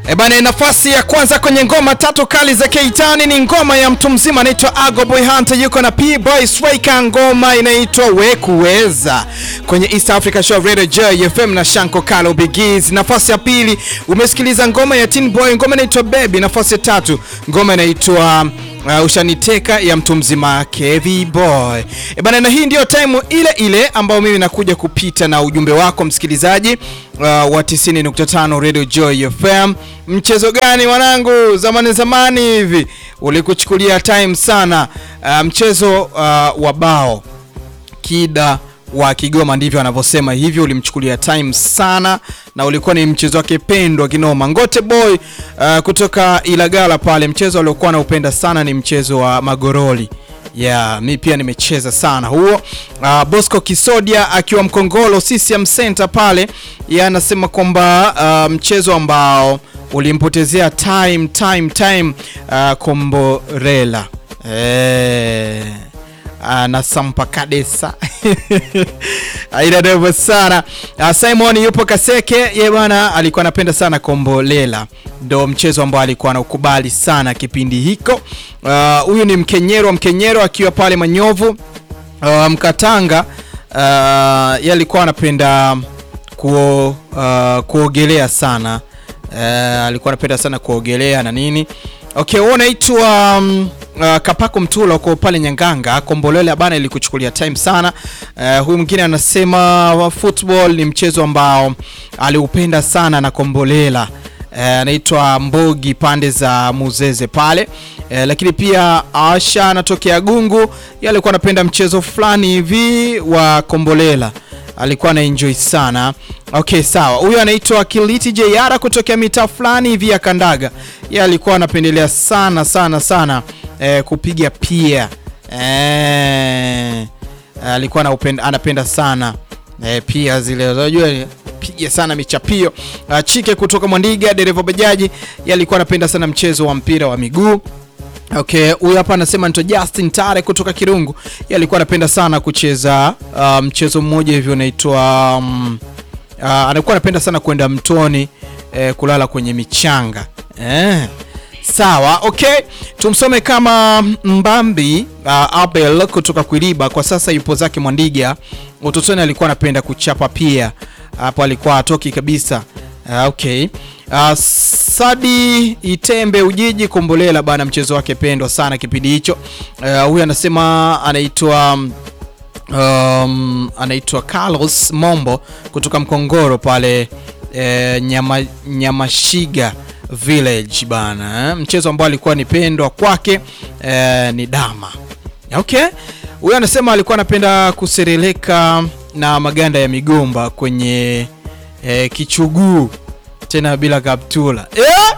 E bana, nafasi ya kwanza kwenye ngoma tatu kali za Keitani ni ngoma ya mtu mzima anaitwa Ago Boy Hunter, yuko na P Boy Striker, ngoma inaitwa Wekuweza kwenye East Africa Show Radio J FM na Shanko Kalo Bigiz. Nafasi ya pili umesikiliza ngoma ya Teen Boy, ngoma inaitwa Baby. Nafasi ya tatu ngoma inaitwa Uh, ushaniteka ya mtu mzima Kevi Boy. E bana, na hii ndio time ile ile ambayo mimi nakuja kupita na ujumbe wako msikilizaji uh, wa 90.5 Radio Joy FM. Mchezo gani wanangu, zamani zamani hivi ulikuchukulia time sana? Uh, mchezo uh, wa bao Kida wa Kigoma ndivyo anavyosema hivyo, ulimchukulia time sana na ulikuwa ni mchezo wake pendwa kinoma. Ngote Boy uh, kutoka Ilagala pale, mchezo aliokuwa anaupenda sana ni mchezo wa magoroli ya yeah, mi pia nimecheza sana huo. Uh, Bosco Kisodia akiwa Mkongolo CCM Center pale, yeye anasema kwamba uh, mchezo ambao ulimpotezea time time time uh, Komborela eh na Sampa Kadesa aina ndefu sana. Uh, Simon yupo Kaseke, ye bwana alikuwa anapenda sana Kombolela, ndo mchezo ambao alikuwa anaukubali sana kipindi hiko. Huyu uh, ni Mkenyero Mkenyero akiwa pale Manyovu uh, Mkatanga uh, ye alikuwa anapenda kuo, uh, kuogelea sana uh, alikuwa anapenda sana kuogelea na nini. Okay, wewe unaitwa um, uh, Kapako Mtula uko pale Nyanganga. Kombolela bana ilikuchukulia time sana. Uh, huyu mwingine anasema football ni mchezo ambao aliupenda sana na Kombolela anaitwa uh, Mbogi pande za Muzeze pale uh, lakini pia Asha anatokea Gungu, yeye alikuwa anapenda mchezo fulani hivi wa Kombolela alikuwa na enjoy sana. Okay, sawa. Huyu anaitwa Kiliti JR kutokea mitaa fulani hivi ya Kandaga. Yeye alikuwa anapendelea sana sana sana eh, kupiga pia eh, alikuwa anapenda, anapenda sana eh, pia zile unajua piga sana michapio. Uh, Chike kutoka Mwandiga, dereva bajaji, yeye alikuwa anapenda sana mchezo wa mpira wa miguu. Okay, huyu hapa anasema nito Justin Tare kutoka Kirungu. Yeye alikuwa anapenda sana kucheza uh, mchezo mmoja hivyo unaitwa um, uh, anakuwa anapenda sana kwenda mtoni eh, kulala kwenye michanga eh. Sawa, okay, tumsome kama Mbambi uh, Abel kutoka Kwiliba, kwa sasa yupo zake Mwandiga. Utotoni alikuwa anapenda kuchapa pia, hapo alikuwa atoki kabisa. Uh, okay. Uh, Sadi Itembe Ujiji Kombolela bana, mchezo wake pendwa sana kipindi hicho. Uh, huyu anasema anaitwa um, anaitwa Carlos Mombo kutoka Mkongoro pale eh, nyama, Nyamashiga Village bana eh. Mchezo ambao alikuwa ni pendwa kwake eh, ni dama. Okay. Huyu anasema alikuwa anapenda kusereleka na maganda ya migomba kwenye eh, kichuguu tena bila kaptula yeah?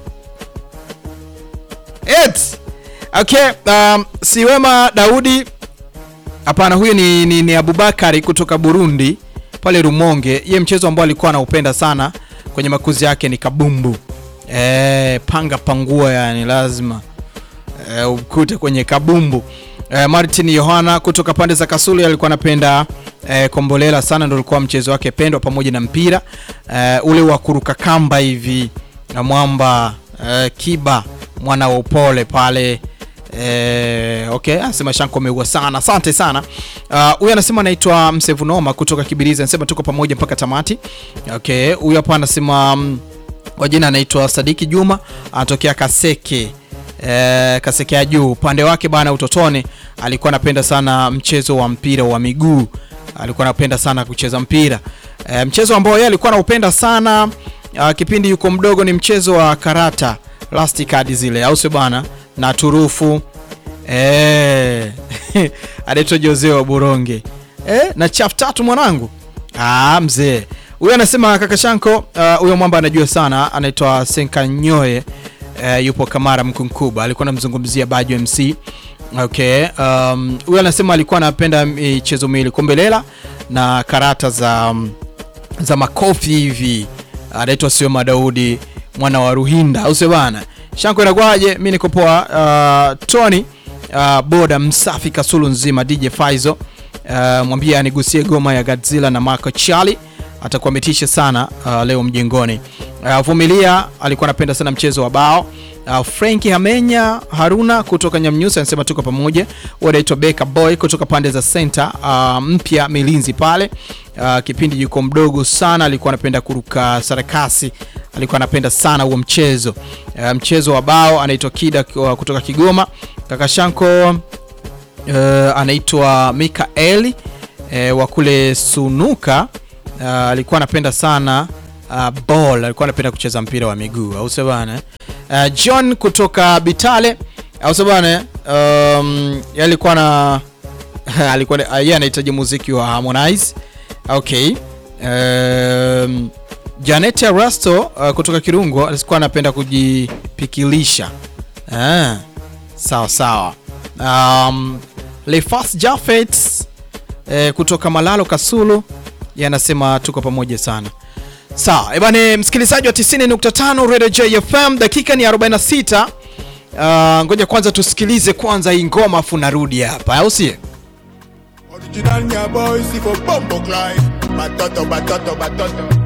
It. Okay, um, Siwema Daudi hapana, huyu ni, ni, ni Abubakari kutoka Burundi pale Rumonge. Ye mchezo ambao alikuwa anaupenda sana kwenye makuzi yake ni kabumbu e, panga pangua, yani lazima e, ukute kwenye kabumbu e, Martin Yohana kutoka pande za Kasulu alikuwa anapenda E, Kombolela sana ndio ulikuwa mchezo wake pendwa pamoja na mpira e, ule wa kuruka kamba hivi na mwamba e, Kiba mwana wa upole pale e, okay, anasema Shanko ameua sana, asante sana huyu. Uh, anasema anaitwa Msevunoma kutoka Kibirizi, anasema tuko pamoja mpaka tamati. Okay, huyu hapa anasema kwa jina anaitwa Sadiki Juma anatokea Kaseke E, Kaseke ya juu upande wake bana, utotoni alikuwa anapenda sana mchezo wa mpira wa miguu alikuwa anapenda sana kucheza mpira e, mchezo ambao yeye alikuwa anaupenda sana a, kipindi yuko mdogo ni mchezo wa karata last card zile, au sio bana, na turufu e, anaitwa Jose wa Buronge e, na chaf tatu mwanangu. Ah, mzee huyo anasema kaka Shanko huyo uh, mwamba anajua sana, anaitwa Senkanyoe e, yupo Kamara Mkunkuba, alikuwa anamzungumzia Bajo MC Okay, um, huyu anasema alikuwa anapenda michezo miwili Kombolela na karata za, za makofi hivi. Anaitwa Sioma Daudi mwana wa Ruhinda, au sio bana? Shanko inakwaje? Mimi niko poa. Uh, Tony uh, boda msafi Kasulu nzima DJ Faizo uh, mwambie anigusie goma ya Godzilla na Marco Charlie atakuwa ametisha sana uh, leo mjengoni. Uh, Vumilia alikuwa anapenda sana mchezo wa bao. Uh, Franki Hamenya Haruna kutoka Nyamnyusa anasema tuko pamoja. Wanaitwa Beka Boy kutoka pande za center uh, mpya Milinzi pale. Uh, kipindi yuko mdogo sana alikuwa anapenda kuruka sarakasi, alikuwa anapenda sana huo mchezo. Uh, mchezo wa bao anaitwa Kida uh, kutoka Kigoma. Kaka Shanko uh, anaitwa Mikaeli uh, wa kule Sunuka uh, alikuwa anapenda sana uh, ball alikuwa anapenda kucheza mpira wa miguu au sio bana uh, John kutoka Bitale au sio bana um, yeye alikuwa na alikuwa uh, yeye anahitaji muziki wa Harmonize okay um, Janet Rasto uh, kutoka Kirungo alikuwa anapenda kujipikilisha ah, sawa sawa um, Lefas Jafet eh, kutoka Malalo Kasulu yanasema tuko pamoja sana Sawa, ebane msikilizaji wa 90.5 Radio JFM, dakika ni 46. Uh, ngoja kwanza tusikilize kwanza hii ngoma afu narudi hapa, au si? Original nya boy, si for bombo climb. Batoto, batoto, batoto.